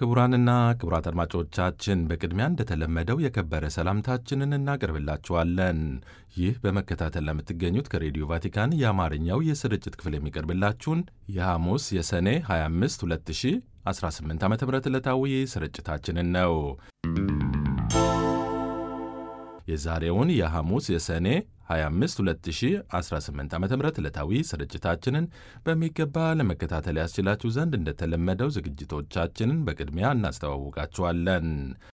ክቡራንና ክቡራት አድማጮቻችን በቅድሚያ እንደተለመደው የከበረ ሰላምታችንን እናቀርብላችኋለን። ይህ በመከታተል ለምትገኙት ከሬዲዮ ቫቲካን የአማርኛው የስርጭት ክፍል የሚቀርብላችሁን የሐሙስ የሰኔ 25 2018 ዓ ም ዕለታዊ ስርጭታችንን ነው። የዛሬውን የሐሙስ የሰኔ 25 2018 ዓ ም ዕለታዊ ስርጭታችንን በሚገባ ለመከታተል ያስችላችሁ ዘንድ እንደተለመደው ዝግጅቶቻችንን በቅድሚያ እናስተዋውቃችኋለን።